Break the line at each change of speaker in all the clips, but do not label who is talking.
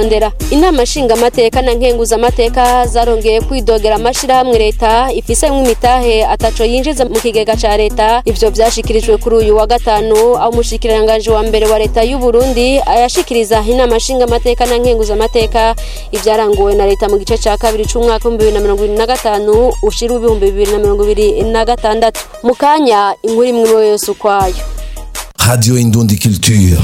kwitondera inama nshingamateka na nkenguzamateka zarongeye kwidogera amashirahamwe leta ifise imitahe ataco yinjiza mu kigega ca leta ivyo vyashikirijwe kuri uyu wa gatanu aho umushikiranganji wa mbere wa leta y'u Burundi ayashikiriza inama nshingamateka na nkenguzamateka ivyaranguwe na leta mu gice ca kabiri c'umwaka w'ibihumbi bibiri na mirongo ibiri na gatanu ushira ibihumbi bibiri na mirongo ibiri na gatandatu mu kanya inkuru imwe yose ukwayo
Radio Indundi Culture.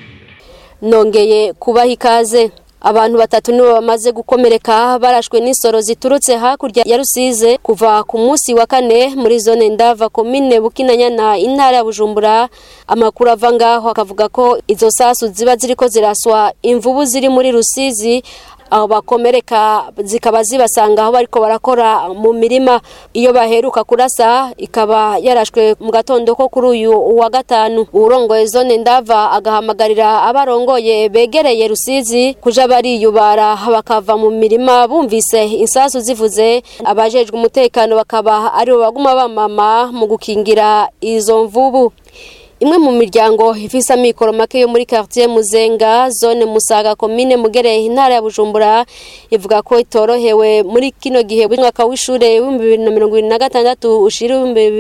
nongeye kubaha ikaze abantu batatu nibo bamaze gukomereka barashwe n'isoro ziturutse hakurya ya rusize kuva ku munsi wa kane muri zone ndava komine bukinanyana intara ya bujumbura amakuru ava ngaho akavuga ko izo sasu ziba ziriko ziraswa imvubu ziri muri rusizi aho bakomereka zikaba zibasanga aho bariko barakora mu mirima iyo baheruka kurasa ikaba yarashwe mu gatondo ko kuri uyu wa gatanu uwurongoye zone ndava agahamagarira abarongoye begereye rusizi kuja bariyubara bakava mu mirima bumvise insasu zivuze abajejwe umutekano bakaba aribo baguma bamama mu gukingira izo mvubu imwe mu miryango ifise amikoro make yo muri quartier Muzenga zone Musaga commune Mugereye intara ya Bujumbura ivuga ko itorohewe muri kino gihe w'umwaka w'ishure wa 2026 ushira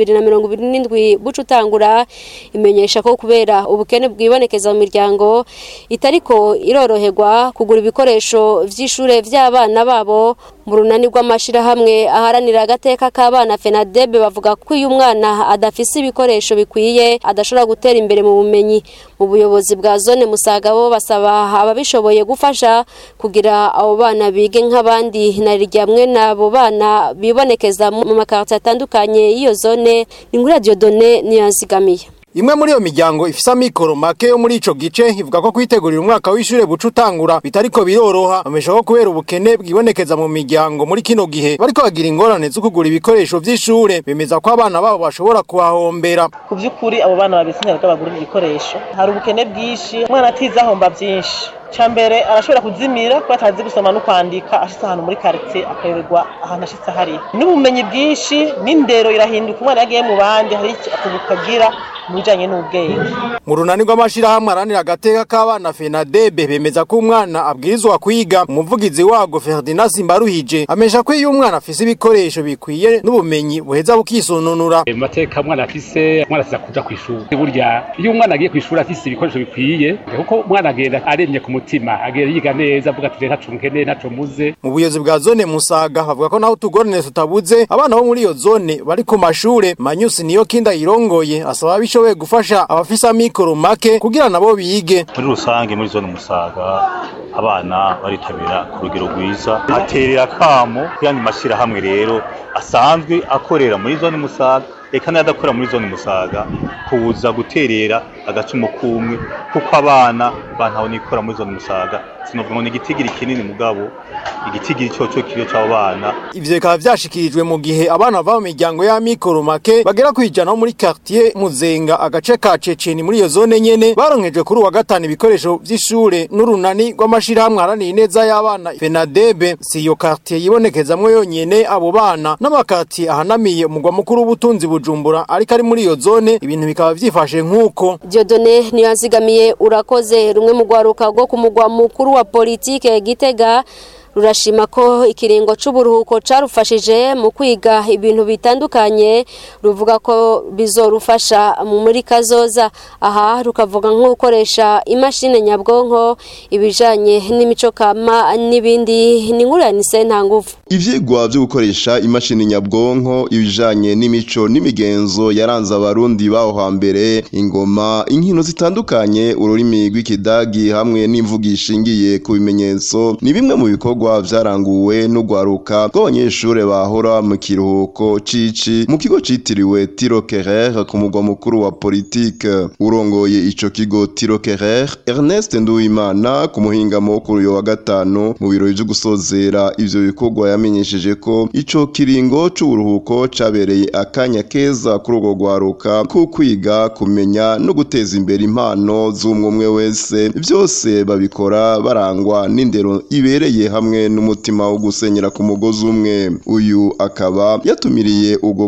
2027 bucu utangura imenyesha ko kubera ubukene bwibonekeza mu miryango itariko iroroherwa kugura ibikoresho vy'ishure vy'abana babo mu runani rw'amashirahamwe aharanira agateka k'abana FENADEB bavuga ko uyu mwana adafise ibikoresho bikwiye adashobora gutera imbere mu bumenyi mu buyobozi bwa zone musaga bo basaba ababishoboye gufasha kugira abo bana bige nk'abandi na ryamwe n'abo bana bibonekeza mu makarita atandukanye y'iyo zone ni muri radiyo done niyanzigamiye
Imwe muri iyo miryango ifise amikoro make yo muri ico gice ivuga ko kwitegurira umwaka w'ishure buca utangura bitariko biroroha bamesha ko kubera ubukene bwibonekeza mu miryango muri kino gihe bariko bagira ingorane zo kugura ibikoresho vy'ishure bemeza ko abana babo bashobora kuhahombera
ku by'ukuri abo bana babisinyira ko bagurira ibikoresho hari ubukene bwinshi umwana atize ahomba byinshi cya mbere arashobora kuzimira kuba atazi gusoma no kwandika ashitse ahantu muri karitsiye akayoberwa ahantu ashitse hari n'ubumenyi bwinshi n'indero irahinduka umwana yagiye mu bandi hari akuntu kagira mu bijanye n'ubwenge
mu runani rw'amashirahamwe aranira agateka k'abana fenadebe bemeza ko umwana abwirizwa kwiga umuvugizi wago ferdinand simbaruhije amesha ko iyo umwana afise ibikoresho bikwiye n'ubumenyi buheza bukisununura
mu mateka umwana afise umwana asiza kuja kw'ishuri burya iyo umwana agiye kw'ishuri afise ibikoresho bikwiye kuko umwana agenda aremye ku mutima agenda yiga neza avuga ati ntaco nkeneye ntaco muze
mu buyobozi bwa zone musaga havuga ko naho utugorane tutabuze abana bo muri iyo zone bari ku mashure manyusi niyo kinda yirongoye asaba bishoboye gufasha abafise amikoro make kugira nabo bige
muri rusange muri zone musaga abana baritabira ku rugero rwiza aterera akamo kuyandi mashyirahamwe rero asanzwe akorera muri zone musaga eka n'adakorera muri zone musaga kuza guterera agacumu kumwe kuko abana bantaho nikora muri zone musaga sinovuga ngo ni igitigiri kinini mugabo igitigiri cyoco kiriyo c'abo bana
ivyo bikaba vyashikirijwe mu gihe abana bava mu miryango y'amikoro make bagera kwijana bo muri quartier muzenga agace ka ceceni muri iyo zone nyene baronkejwe kuri uwa gatanu ibikoresho vy'ishure n'urunani rw'amashirahamwe aharaniye ineza y'abana fenadebe si iyo quartier yibonekezamwo yonyene abo bana n'amakartier ahanamiye umugwa mukuru w'ubutunzi bujumbura ariko ari muri iyo zone ibintu bikaba vyifashe nk'uko
Diodone niyanzigamiye urakoze rumwe mu rwaruka rwo ku mugwa mukuru wa politike Gitega rurashima ko ikiringo c'uburuhuko carufashije mu kwiga ibintu bitandukanye ruvuga ko bizorufasha muri kazoza aha rukavuga nko gukoresha imashini nyabwonko ibijanye n'imico kama n'ibindi ni nkuru ya Nise nta nguvu
Ivyigwa vyo gukoresha imashini nyabwonko ibijanye n'imico n'imigenzo yaranze abarundi baho hambere ingoma inkino zitandukanye ururimi rw'ikidagi hamwe n'imvugo ishingiye ku bimenyetso ni bimwe mu bikorwa vyaranguwe n'ugwaruka rw'abanyeshure bahora mu kiruhuko cici mu kigo citiriwe Tiro Kerer ku mugwa mukuru wa politike urongoye ico kigo Tiro Kerer Ernest Nduwimana ku muhingamo wo kuri uyu wa gatanu mu birori vyo gusozera ivyo bikorwa yamenyesheje ko ico kiringo c'uburuhuko cabereye akanya keza kuri urwo rwaruka ku kwiga kumenya no guteza imbere impano z'umwe wese vyose babikora barangwa n'indero ibereye hamwe n'umutima wo gusenyera ku mugozi umwe uyu akaba yatumiriye ubwo